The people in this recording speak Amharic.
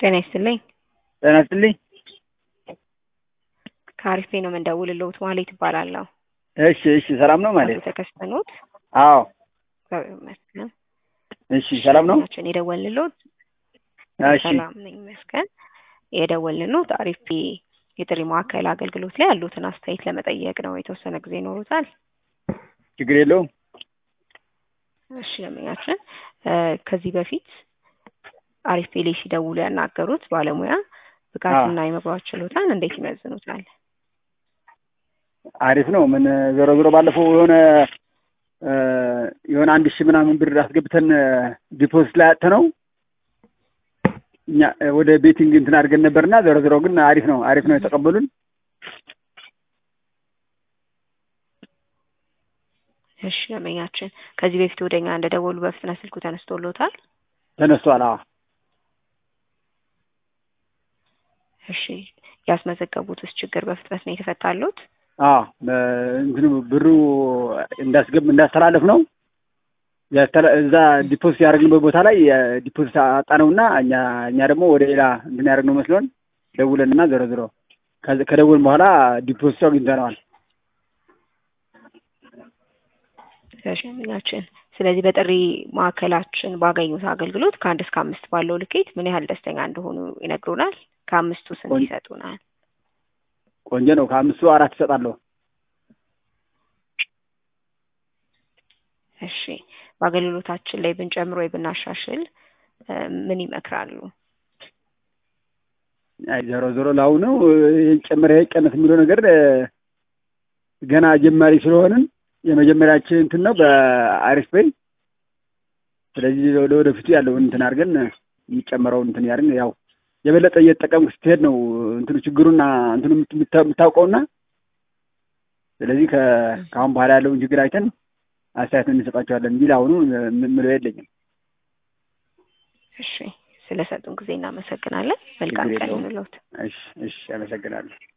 ጤና ይስጥልኝ። ጤና ይስጥልኝ። ከአሪፍ ነው የምንደውልልዎት ማለት ይባላለሁ። እሺ እሺ፣ ሰላም ነው ማለት አቶ ተከስተኖት አዎ። እግዚአብሔር ይመስገን። እሺ፣ ሰላም ነው። ናችን የደወልንልዎት እሺ፣ ሰላም ነኝ ይመስገን። የደወልንልዎት አሪፍ የጥሪ ማዕከል አገልግሎት ላይ ያሉትን አስተያየት ለመጠየቅ ነው። የተወሰነ ጊዜ ይኖሩታል? ችግር የለውም። እሺ ደንበኛችን ከዚህ በፊት አሪፍ ፔሌ ሲደውሉ ያናገሩት ባለሙያ ብቃትና የመግባባት ችሎታን እንዴት ይመዝኑታል? አሪፍ ነው። ምን ዞሮ ዞሮ ባለፈው የሆነ የሆነ አንድ ሺህ ምናምን ብር አስገብተን ዲፖዚት ላይ አጥተ ነው እኛ ወደ ቤቲንግ እንትን አድርገን ነበርና ዞሮ ዞሮ ግን አሪፍ ነው አሪፍ ነው የተቀበሉን። እሺ ደንበኛችን ከዚህ በፊት ወደኛ እንደደወሉ በፍጥነት ስልኩ ተነስቶሎታል? ተነስቷል። አዎ እሺ ያስመዘገቡትስ ችግር በፍጥነት ነው የተፈታሉት? አዎ እንትኑ ብሩ እንዳስገብ እንዳስተላለፍ ነው እዛ ዲፖዚት ያደረግንበት ቦታ ላይ ዲፖዚት አጣነውና እኛ እኛ ደግሞ ወደ ሌላ እንትን ያደረግነው መስሎን ደውለንና ዞሮ ዞሮ ከደውልን በኋላ ዲፖዚቱ አግኝተነዋል። ሸምኛችን ስለዚህ በጥሪ ማዕከላችን ባገኙት አገልግሎት ከአንድ እስከ አምስት ባለው ልኬት ምን ያህል ደስተኛ እንደሆኑ ይነግሩናል። ከአምስቱ ስንት ይሰጡናል? ቆንጆ ነው። ከአምስቱ አራት ይሰጣለሁ። እሺ በአገልግሎታችን ላይ ብንጨምር ወይ ብናሻሽል ምን ይመክራሉ? ዞሮ ዞሮ ለአሁኑ ይህን ጨምር ይሄን ቀነስ የሚለው ነገር ገና ጀማሪ ስለሆንን የመጀመሪያችን እንትን ነው በአሪፍ ፔይ። ስለዚህ ለወደፊቱ ያለውን እንትን አድርገን የሚጨመረውን እንትን ያድርግን ያው የበለጠ እየተጠቀምክ ስትሄድ ነው እንትኑ ችግሩና እንትኑ የምታውቀውና ስለዚህ ከአሁን በኋላ ያለውን ችግር አይተን አስተያየት እንሰጣቸዋለን እንጂ አሁኑ ምለው የለኝም። እሺ ስለሰጡን ጊዜ እናመሰግናለን። መልካም ቀን ይሁንልዎት። እሺ እሺ፣ አመሰግናለሁ።